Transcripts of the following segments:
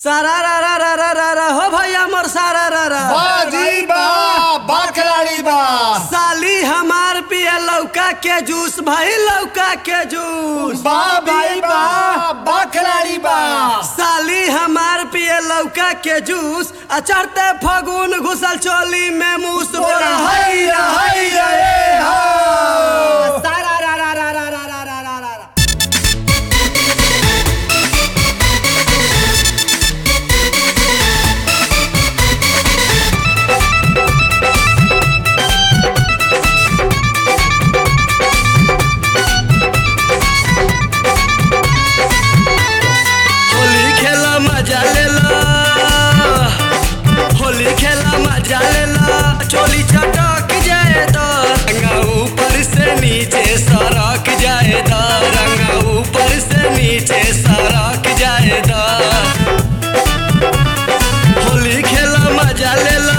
सारा रा रा रा रा रा रा हो भैया मोर सारा रा रा बाजी बा बाखलाड़ी बा साली हमार पिए लौका के जूस भाई लौका के जूस बा भाई बा बाखलाड़ी बा साली हमार पिए लौका के जूस आ चढ़ते फगुन घुसल चोली में मूस बोला हैया हैया ए हा सारा रा रा रा रा रा रा रा रा रा रा। होली खेला मजा लेला होली खेला मजा लेला चोली चटक जाए तो रंगा ऊपर से नीचे सरक जाए तो रंगा ऊपर से नीचे सरक जाए तो होली खेला मजा लेला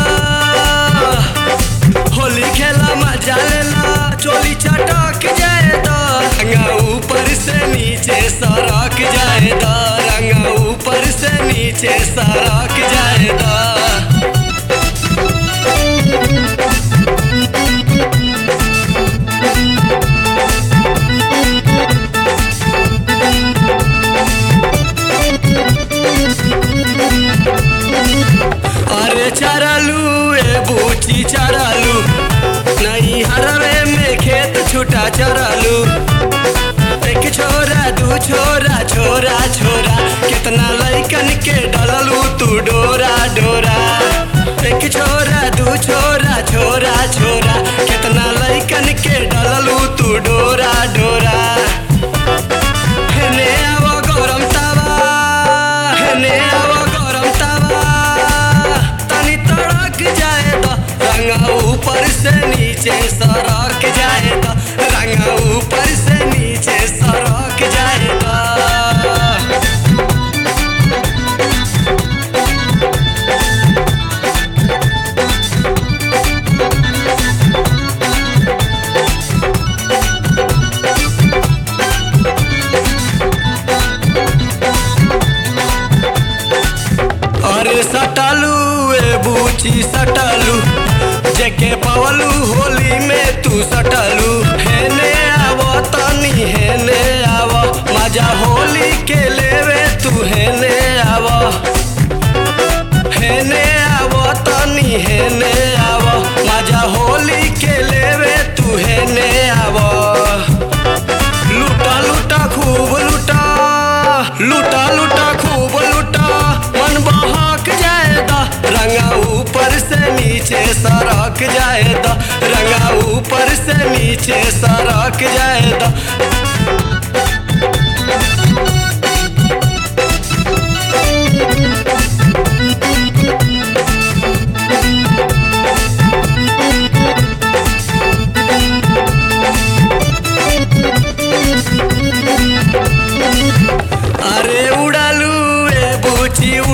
होली खेला मजा लेला चोली चटक जाए तो रंगा ऊपर से नीचे सरक जाए तो रंगा ऊपर से नीचे सरक जाए तो अरे चरलू ए बूची चरलू नहीं हरवे में खेत छुटा चरलू एक छोरा दू छोरा छोरा छोरा कितना लैकन के डललू तू डोरा डोरा एक छोरा दू छोरा छोरा छोरा कितना लैकन के डललू तू डोरा डोरा हेने आवो गरम तावा हेने आवो गरम तावा तनी तड़क जाए तो रंगा ऊपर से नीचे सरक जाए तो रंगा ऊपर से नीचे सरक जाए तो अरे सटालू ए बूची सटालू जेके पवलू होली में तू सटालू हेने आवो तनी हेने आवो मजा होली के लेवे तू हेने आवो हेने आवो तनी हेने आवो मजा होली के लेवे तू हेने आवो लूटा लूटा खूब लूटा लूटा लूटा खूब लूटा मन बहक जाएदा रंगा ऊपर से नीचे सरक जाएदा रंगा ऊपर से नीचे सरक जाएदा अरे उड़ालू ए बूची